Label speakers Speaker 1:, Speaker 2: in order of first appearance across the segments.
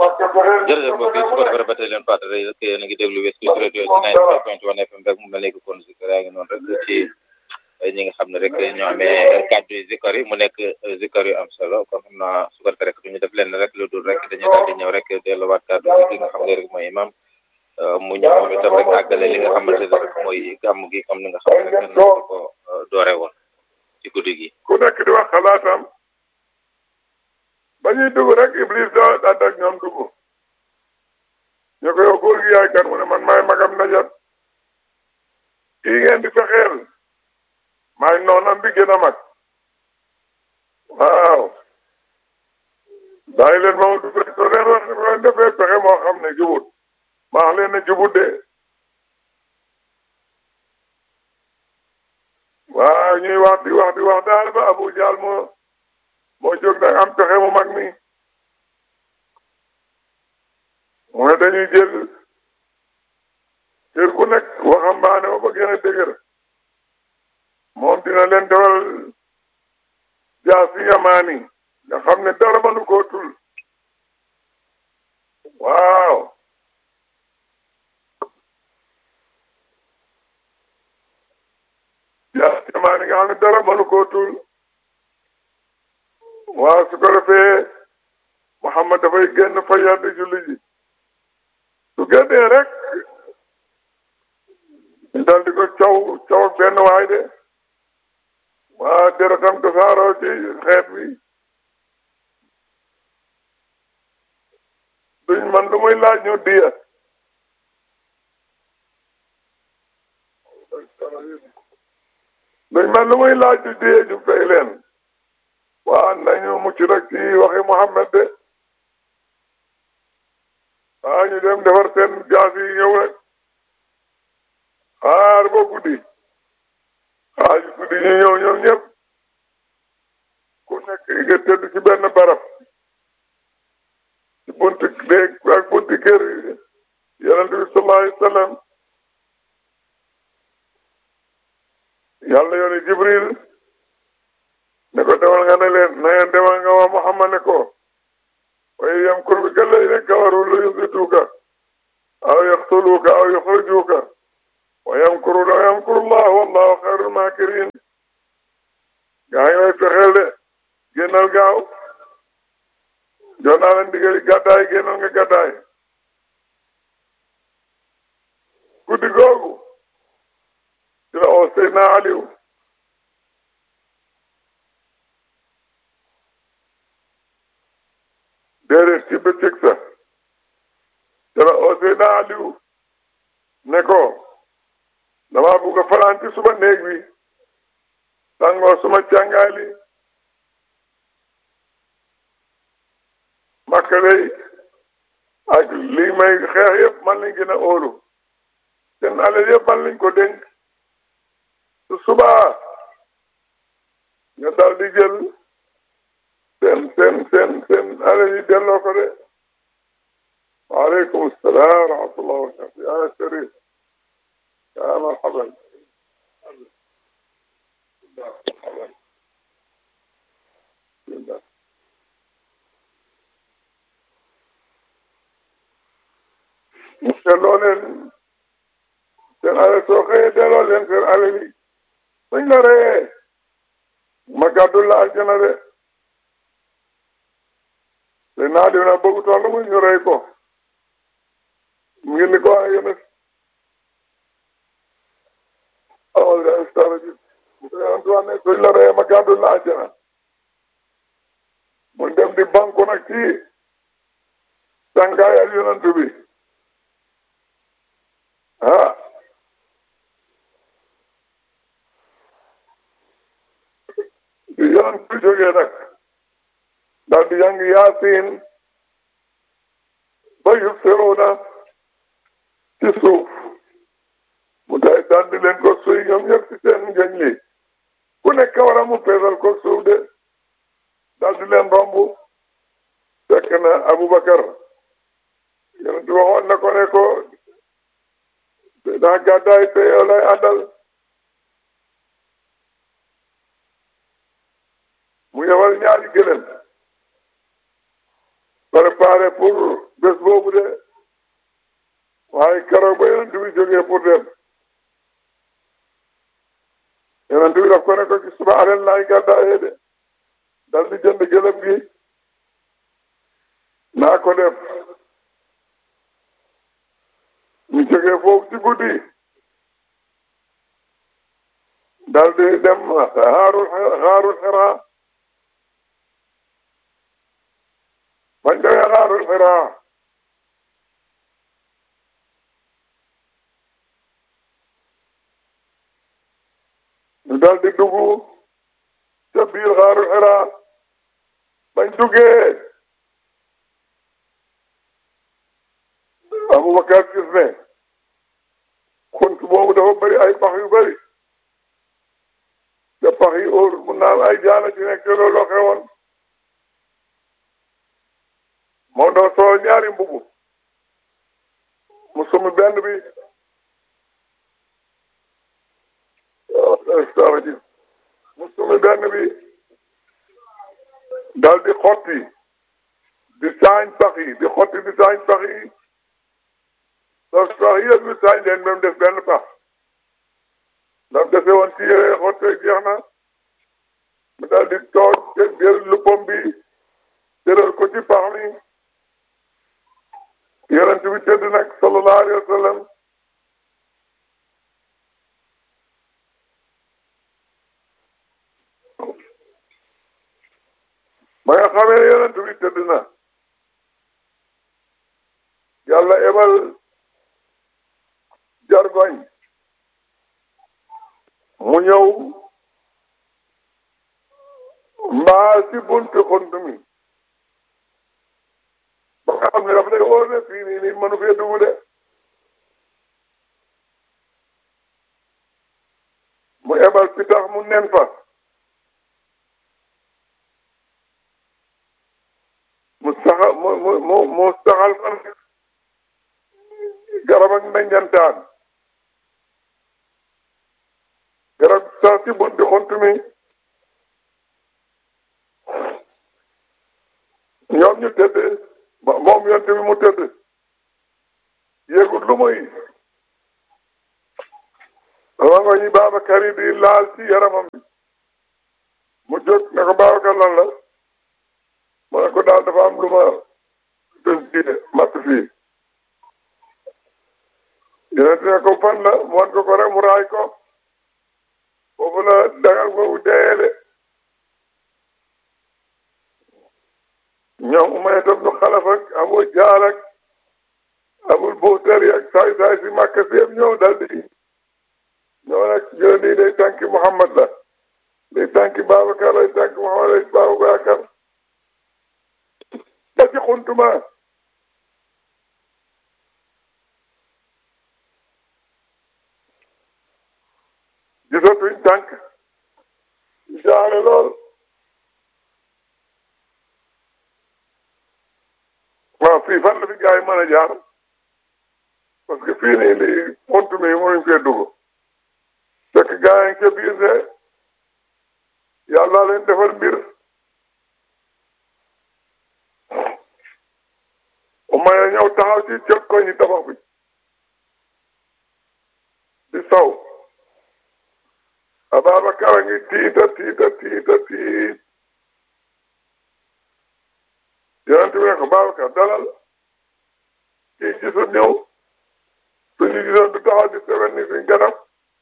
Speaker 1: jërëjëf mbokk yi su ko defee rek ba tey leen fàttali rek yéen a ngi déglu West Coast Radio ci 95.1 FM rek mu mel ni que kon zikar yaa ngi noonu rek ci ñi nga xam ne rek ñoo amee kàddu yi zikar yi mu nekk zikar yu am solo kon xam naa su ko defee rek duñu def leen rek lu dul rek dañu daal di ñëw rek delluwaat kàddu gi ki nga xam ne rek mooy imam mu ñëw moom itam rek àggale li nga xamante ne rek mooy gàmm gi comme ni nga xam ne rek noonu ko doore woon ci guddi gi.
Speaker 2: ku nekk di wax xalaatam ba ñuy dugg rek Iblis da daal ak ñoom dugg ñu ko yow góor gi yaay kan mu ne man maay magam najat kii ngeen di fexeel maay noonam bi gën a mag waaw bàyyi leen moom dugg rek soo leen wax leen defee pexe moo xam ne jubut maa wax leen ne jubut de waaw ñuy wax di wax di wax daal ba Abu Jaal moo moo jóg nag am pexe mu mag mi mu ne dañuy jël kër ku nekk waxambaane ba ba gën a dëgër moom dina leen defal jaasi yamaani nga xam ne dara mënu koo tul waaw jaasi yamaani nga xam ne dara mënu koo tul waaw su ko defee Muhammad dafay génn fa yàdd julli ji su génnee rek ñu dal di ko caw caw ak benn waay de waa deretam tasaaroo ci xeet bi duñ man lu muy laaj ñu diya duñ man lu muy laaj ñu diya ñu fay leen waa nañu mucc rek ci waxi Muhammad de waa ñu dem defar seen jaas yi ñëw rek xaar ba guddi xaaj guddi ñu ñëw ñoom ñëpp ku nekk nga tëdd ci benn barab ci bunti déeg ak bunti kër yonent bi sallallahu alayhi wa sallam yàlla yooni Jibril ne ko demal nga ne leen na ngeen demal nga waa Muhammad ne ko waaye yamkur bika alladhina kafaru li yuthbituka aw yaqtuluka aw yukhrijuka wa yamkuruna wa yamkuru Allah wallahu khayrul makirin gaa ngi lay fexeel de génnal gaaw jox naa leen ndigal gàddaay génnal nga gàddaay guddi googu ci la oo Seydina Aliou déedéet ci bëccëg sa ci la oo Seydina Aliou ne ko dama bugg a fanaan ci suma néeg bi sangoo suma càngaay li makka day ak lii may xeex yëpp man lañ gën a óolu seen alal yëpp man lañ ko dénk su subaa nga dal di jël seen seen seen seen alal yi delloo ko de waaleykum salaam wa rahmatullah wa barakatu yaa sharif yaa marhaban mu delloo leen seen alal soo xëyee delloo leen seen alal yi suñ la reyee ma gàddul la aljana de te naa dina bëgg toll mu ñu rey ko mu ngi ni ko ay yéen awal da stara ji yonent wax ne suñ la reyee ma gàddul la aljana mu dem di banku nag ci sàngaayal yonent bi ah di yonent bi jógee nag daal di jàng yaasin ba yubsiruuna ci suuf mu day daal di leen ko suy ñoom ñëpp ci seen ngëñ li ku nekk war a mu peesal ko suuf de daal di leen romb fekk na Aboubacar yonent bi waxoon na ko ne ko daa gàddaay te yow lay àndal mu yebal ñaari gëlëm préparé pour jógee pour dem yonent bi daf ko ne ko ci suba alal laay gàddaayee de dal di jënd gëlëm gi naa ko def ñu jógee foofu ci guddi dal di dem xaarul xaarul xiraa bañ demee xaarul xiraa ñu dal di dugg ca biir xaarul xiraa bañ duggee Aboubacar gis ne xunt boobu dafa bëri ay pax yu bëri te pax yi óor mun naa ay jaana ci nekk te loolu xewoon moo doon soo ñaari mbubu mu sumi benn bi mu sumi benn bi dal di xotti di saañ pax yi di xotti di saañ pax yi donc pax yëpp ñu saañ leen même def benn pax ndax dese woon ci yére xottee jeex na mu daal di toog jël luppam bi jëral ko ci pax mi yonent bi tëdd nag sallallahu alayhi wa sallam ba nga xamee yonent bi tëdd na yàlla ebal jargoñ mu ñëw mbaa si buntu xont mi ba nga xam ne daf lay wóor ne fii nii nii mënu fee dugg de mu ebal pitax mu nen fa mu saxal mu mu mu mu saxal fan garab ak ndanjantaan garab sax si bunti xont mi ñoom ñu tëdd moom yonte bi mu tëdd yéegul lu muy rango ñi Babacar yi di laal ci yaramam bi mu jóg ne ko Babacar lan la mu ne ko daal dafa am lu ma des diine matt fii yonente ne ko fan la mu wan ko ko rek mu raay ko foofu la dagal boobu deeyee de ñoom umay tam nu xalaf ak abu jaal ak abul buxtari ak saay saay si màkka si yëpp ñëw dal di ñoo nag jël lii day tànki Muhammad la day tànki Babacar lay tànki Muhammad lay Babacar ba ci xuntuma gisatuñ tànk jaale lool waaw fii fan la fi gars yi mën a jaar parce que fii nii lii xunt mi mënuñ fee dugg fekk gars yi ca biir de yàlla leen defal mbir umaya ñëw taxaw ci cëg ko ñi tabax bi di saw Ababacar a ngi tiita tiita tiita tiit yonent bi ne ko Babacar dalal kii gisul ñëw suñu gisoon du taxaw di seben ni suñ ganam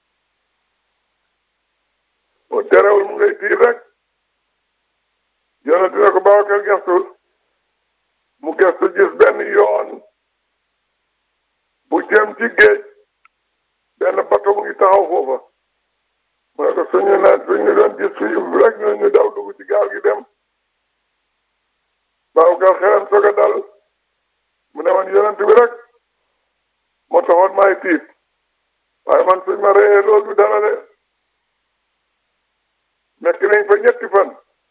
Speaker 2: mu terewul mu ngay tiit rek yonent ne ko Babacar gestul mu gestu gis benn yoon bu jëm ci géej benn bato mu ngi taxaw foofa mu ne ko suñu ne suñu doon gis suñu rek ñu ñu daw dugg ci gaal gi dem Babacar xelam soog a dal mu ne man yonent bi rek moo taxoon maay tiit waaye man suñ ma reyee loolu du dara de nekk nañ fa ñetti fan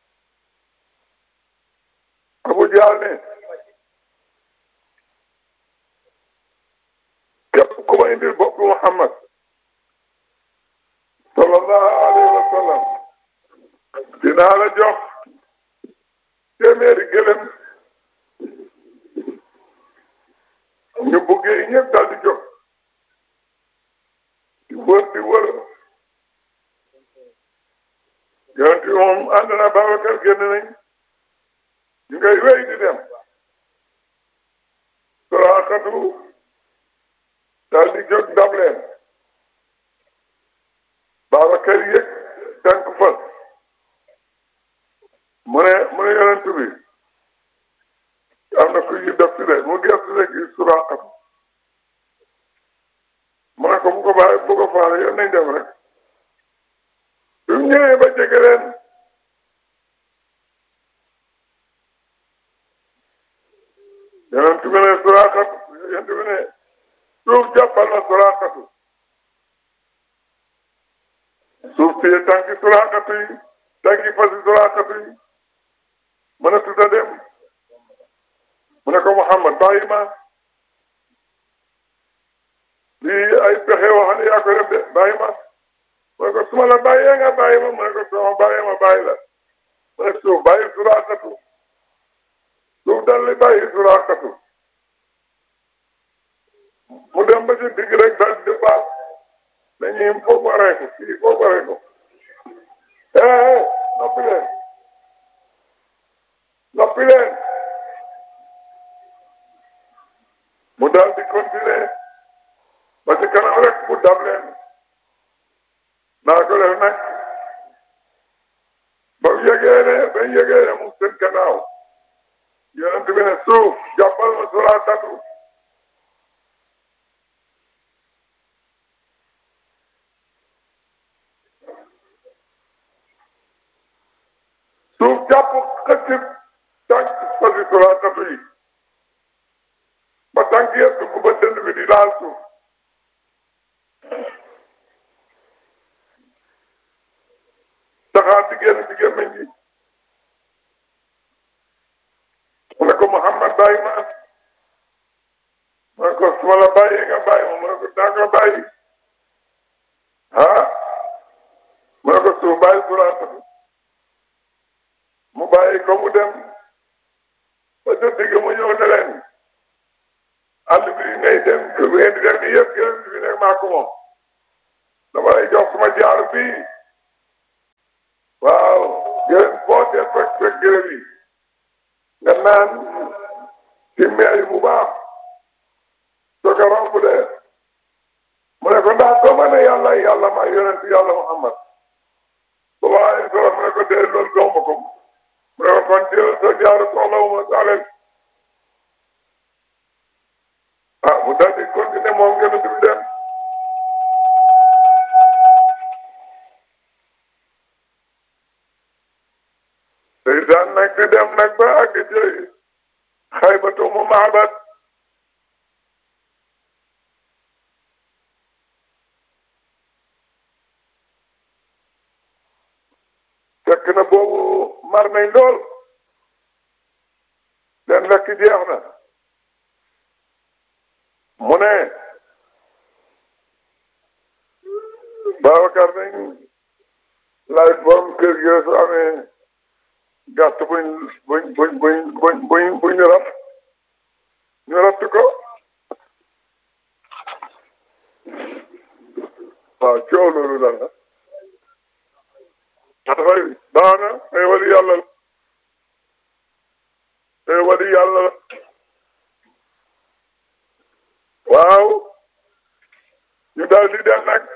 Speaker 2: Abu Jaal ne képp ku ma indil bopp Muhammad sallallahu alayhi wa sallam dinaa la jox téeméeri gëlëm ñu buggee ñëpp daal di jox ànd na Babacar génn nañ ñu ngay wéy di dem Suraaqatu daal di jóg dab leen Babacar yëg tànk fas mu ne mu ne yonent bi am na ku ñu def si de mu gëstu rek gis Suraaqatu mu ne ko bu ko bàyyi bu ko faale yoon nañ dem rek bi mu ñëwee ba jege leen yonent bi ne Suraaqatu yonent bi ne suuf jàppal na Suraaqatu suuf si tànki Suraaqatu yi tànki fasi Suraaqatu yi mën a tuta dem mu ne ko Muhammad bàyyi ma lii ay pexe wax ne yaa ko def de bàyyi ma mu ne ko su ma la bàyyee nga bàyyi ma mu ne ko su ma bàyyee ma bàyyi la mu ne suuf bàyyi Suraaqatu suuf dal li bàyyi Suraaqatu mu dem ba ci digg rek dal di baax dañuy foog ma rey ko fii foog ma rey ko eh noppi leen noppi leen mu daal di continuer ba ci kanam rek mu dab leen naa ko def nag ba mu yëgee ne ba mu yëgee ne mu seen gannaaw yonent bi ne suuf jàppal ma Suraaqatu suuf jàpp xëcc tànk fasi Suraaqatu yi ba tànk yëpp dugg ba dënd bi di laal suuf saxaar di génn ci gémmiñ gi mu ne ko Muhammad bàyyi ma mu ne ko su ma la bàyyee nga bàyyi ma mu ne ko daa nga bàyyi ah mu ne ko suuf bàyyi Suraaqatu mu bàyyi ko mu dem ba ca digg mu ñëw ne leen àll bi ngay dem bi ngeen di dem nii yëpp gërëm bi nekk maa ko moom dama lay jox suma jaar bii waaw gërëm boo dee fekk fekk gërëm yi nga naan ci meey bu baax soo ko romb de mu ne ko ndax soo ma ne yàlla yàlla ma yonent yàlla Muhammad ba waaye soo mu ne ko dee loolu gomb ko mu ne ko kon jël sa jaar soxla wu ma saaleel ah mu daal di continuer moom gën a dugg dem tey daan nag di dem nag ba àgg ci xaybatu mu maabat fekk na boobu mar nañ lool seen lekk jeex na mu ne Babacar nañ laaj borom kër gi su amee gàtt buñ buñ buñ buñ buñ buñ buñ rat ñu ratt ko waaw coow loolu lan la dafay baax na ay wali yàlla la ay wali yàlla la waaw ñu daal di dem nag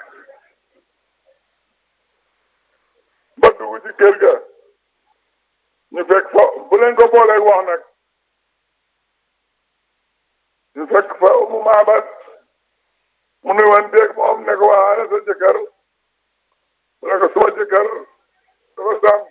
Speaker 2: ba dugg ci kër ga ñu fekk fa bu leen ko booleeg wax nag ñu fekk fa umu maabat mu ne woon déeg moom ne ko waa ana sa jëkkër mu ne ko suma jëkkër dafa sàmm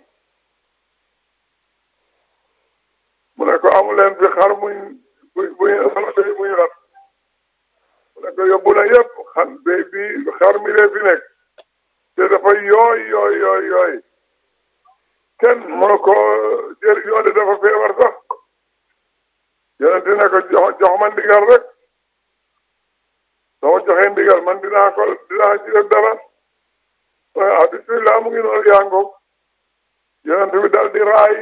Speaker 2: mu ne ko amu leen fi xar muñ buñ buñ buñ buñ rat mu ne ko yóbbu na yëpp xan béy bi xar mi lee fi nekk te dafa yooy yooy yooy yooy kenn mënu ko jël yoone dafa feebar sax yonent ne ko jox jox ma ndigal rek soo joxee ndigal man dinaa ko dinaa ci def dara ah bismillah mu ngi noonu yaa ngoog yonent bi dal di raay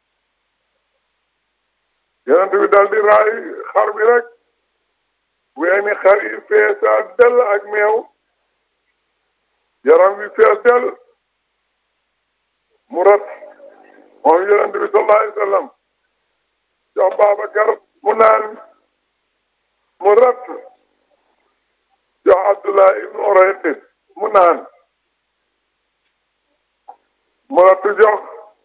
Speaker 2: yonent bi dal di raay xar bi rek weeni xar yi feesa del ak meew yaram bi fees del mu rat moom yonent bi sallallahu alayhi wa sallam jox Babacar mu naan mu rat jox Abdullah ibnu Urayqit mu naan mu rat jox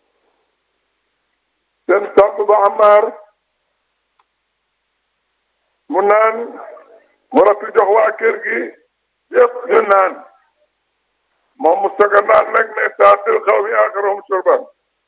Speaker 2: seen sàmm ba Ammaar mu naan mu rat jox waa kër gi yëpp ñu naan moom mu soog a naan nag ne saatil xaw mi aaxaroom surban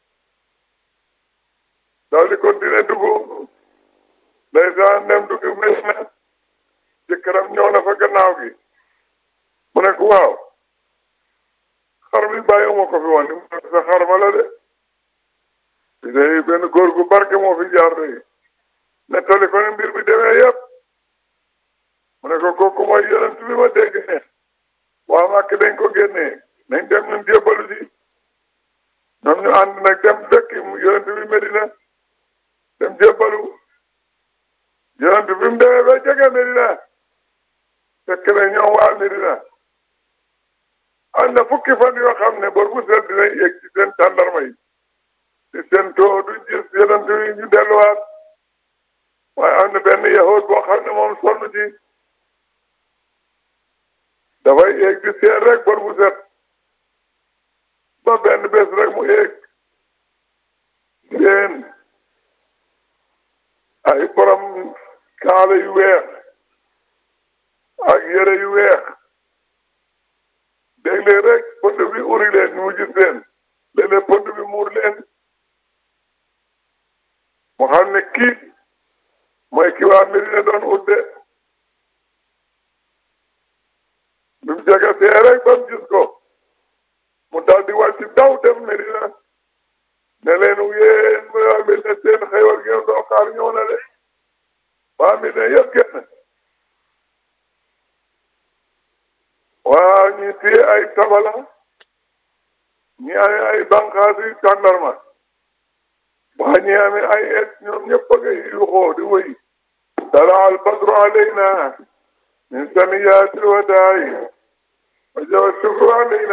Speaker 2: daal di continuer dugg ndeysaan dem dugg bés na jëkkëram ñëw na fa gannaaw gi mu ne ko waaw xar mi bàyyiwuma ko fi woon mu ne sa xar ma la de fi day benn góor gu barke moo fi jaar de nettali ko ne mbir bi demee yëpp mu ne ko kooku mooy yonent bi ma dégg ne waa màkk dañ ko génnee nañ dem ñun jébbalu si ñoom ñu ànd nag dem dëkk yonent bi Medina dem jébbalu yonent bi mu demee ba jege Medina fekk na ñoom waa Medina am na fukki fan yoo xam ne bor bu set dinañ yegg ci seen tàndarma yi ci seen too du gis yonent bi ñu delluwaat waaye am na benn yahood boo xam ne moom sonn ci dafay yéeg di seet rek bor bu set ba benn bés rek mu yéeg seen ay borom kaala yu weex ak yére yu weex léeg-léeg rek pont bi uri leen ñu mu gis leen léeg-léeg pont bi muur leen mu xam ne kii mooy ki waa Medina doon udde bi mu jege see rek ba mu gis ko mu daal di wàcc daw dem Medina ne leen yéen waa Medina seen xëywal ngeen doo xaar ñëw na de waa Medina yëpp génn waa ñi téye ay tabala ñi amee ay bànqaas yi tàndarma waa ñi amee ay et ñoom ñëpp a ngay yuxoo di wëy tala al badru alayna min saniyati wadaay wa jawa shukru alayna